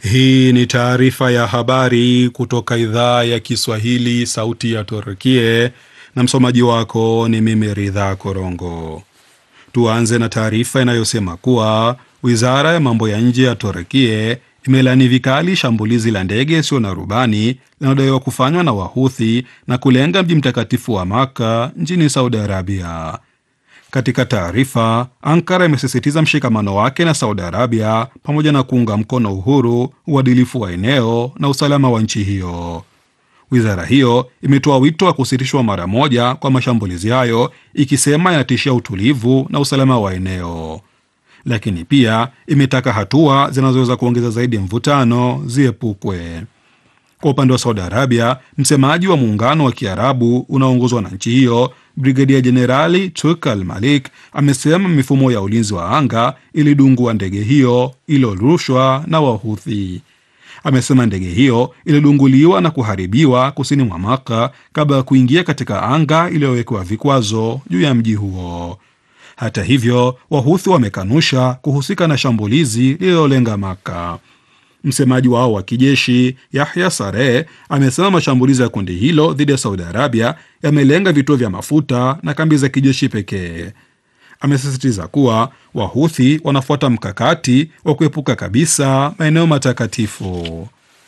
Hii ni taarifa ya habari kutoka idhaa ya Kiswahili, sauti ya Turkie, na msomaji wako ni mimi Ridha Korongo. Tuanze na taarifa inayosema kuwa wizara ya mambo ya nje ya Turkie imelani vikali shambulizi la ndege isiyo na rubani linalodaiwa kufanywa na Wahuthi na kulenga mji mtakatifu wa Maka nchini Saudi Arabia. Katika taarifa, Ankara imesisitiza mshikamano wake na Saudi Arabia pamoja na kuunga mkono uhuru, uadilifu wa eneo na usalama wa nchi hiyo. Wizara hiyo imetoa wito wa kusitishwa mara moja kwa mashambulizi hayo, ikisema yanatishia utulivu na usalama wa eneo, lakini pia imetaka hatua zinazoweza kuongeza zaidi mvutano ziepukwe. Kwa upande wa Saudi Arabia, msemaji wa muungano wa Kiarabu unaoongozwa na nchi hiyo Brigedia Jenerali Turk Al Malik amesema mifumo ya ulinzi wa anga ilidungua ndege hiyo iliyorushwa na Wahuthi. Amesema ndege hiyo ilidunguliwa na kuharibiwa kusini mwa Maka kabla ya kuingia katika anga iliyowekewa vikwazo juu ya mji huo. Hata hivyo, Wahuthi wamekanusha kuhusika na shambulizi lililolenga Maka. Msemaji wao wa kijeshi Yahya Sareh amesema mashambulizi ya kundi hilo dhidi ya Saudi Arabia yamelenga vituo vya mafuta na kambi za kijeshi pekee. Amesisitiza kuwa Wahuthi wanafuata mkakati wa kuepuka kabisa maeneo matakatifu.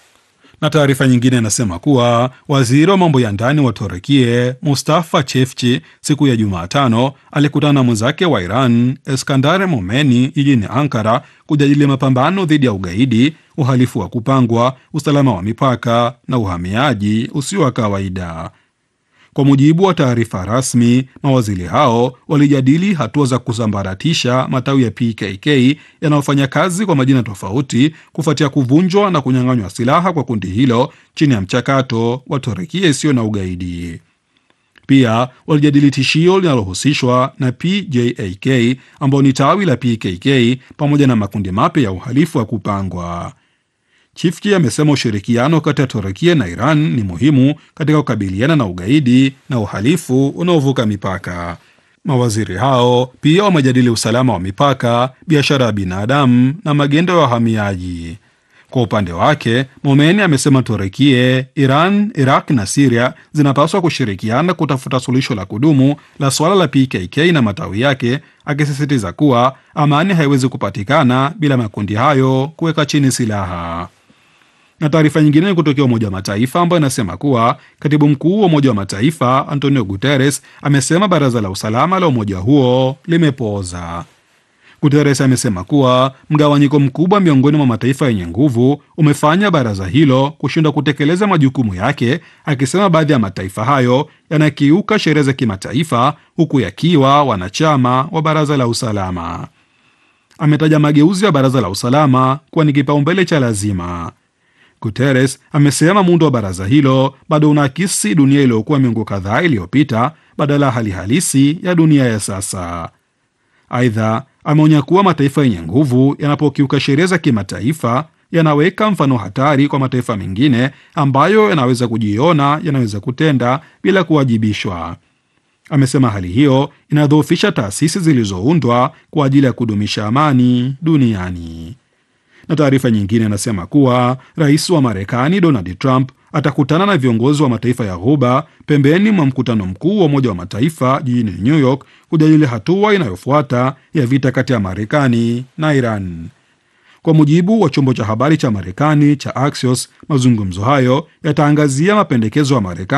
Na taarifa nyingine inasema kuwa waziri wa mambo ya ndani wa Turukie Mustafa Chefchi siku ya Jumatano alikutana na mwenzake wa Iran Eskandar Momeni jijini Ankara kujadili mapambano dhidi ya ugaidi, uhalifu wa kupangwa, usalama wa mipaka na uhamiaji usio wa kawaida. Kwa mujibu wa taarifa rasmi, mawaziri hao walijadili hatua za kusambaratisha matawi ya PKK yanayofanya kazi kwa majina tofauti kufuatia kuvunjwa na kunyang'anywa silaha kwa kundi hilo chini ya mchakato wa Turukia isiyo na ugaidi. Pia walijadili tishio linalohusishwa na PJAK ambao ni tawi la PKK pamoja na makundi mapya ya uhalifu wa kupangwa. Chifki amesema ushirikiano kati ya Turukia na Iran ni muhimu katika kukabiliana na ugaidi na uhalifu unaovuka mipaka. Mawaziri hao pia wamejadili usalama wa mipaka, biashara ya binadamu na magendo ya wahamiaji. Kwa upande wake, Momeni amesema Turukia, Iran, Iraq na Siria zinapaswa kushirikiana kutafuta suluhisho la kudumu la suala la PKK na matawi yake, akisisitiza kuwa amani haiwezi kupatikana bila makundi hayo kuweka chini silaha na taarifa nyingine ni kutokea Umoja wa Mataifa ambayo inasema kuwa katibu mkuu wa Umoja wa Mataifa Antonio Guterres amesema baraza la usalama la umoja huo limepooza. Guterres amesema kuwa mgawanyiko mkubwa miongoni mwa mataifa yenye nguvu umefanya baraza hilo kushindwa kutekeleza majukumu yake, akisema baadhi ya mataifa hayo yanakiuka sheria za kimataifa huku yakiwa wanachama wa baraza la usalama. Ametaja mageuzi ya baraza la usalama kuwa ni kipaumbele cha lazima. Guterres amesema muundo wa baraza hilo bado unaakisi dunia iliyokuwa miongo kadhaa iliyopita badala ya hali halisi ya dunia ya sasa. Aidha, ameonya kuwa mataifa yenye nguvu yanapokiuka sheria za kimataifa yanaweka mfano hatari kwa mataifa mengine ambayo yanaweza kujiona yanaweza kutenda bila kuwajibishwa. Amesema hali hiyo inadhoofisha taasisi zilizoundwa kwa ajili ya kudumisha amani duniani na taarifa nyingine inasema kuwa rais wa Marekani Donald Trump atakutana na viongozi wa mataifa ya Ghuba pembeni mwa mkutano mkuu wa Umoja wa Mataifa jijini New York kujadili hatua inayofuata ya vita kati ya Marekani na Iran. Kwa mujibu wa chombo cha habari cha Marekani cha Axios, mazungumzo hayo yataangazia mapendekezo ya Marekani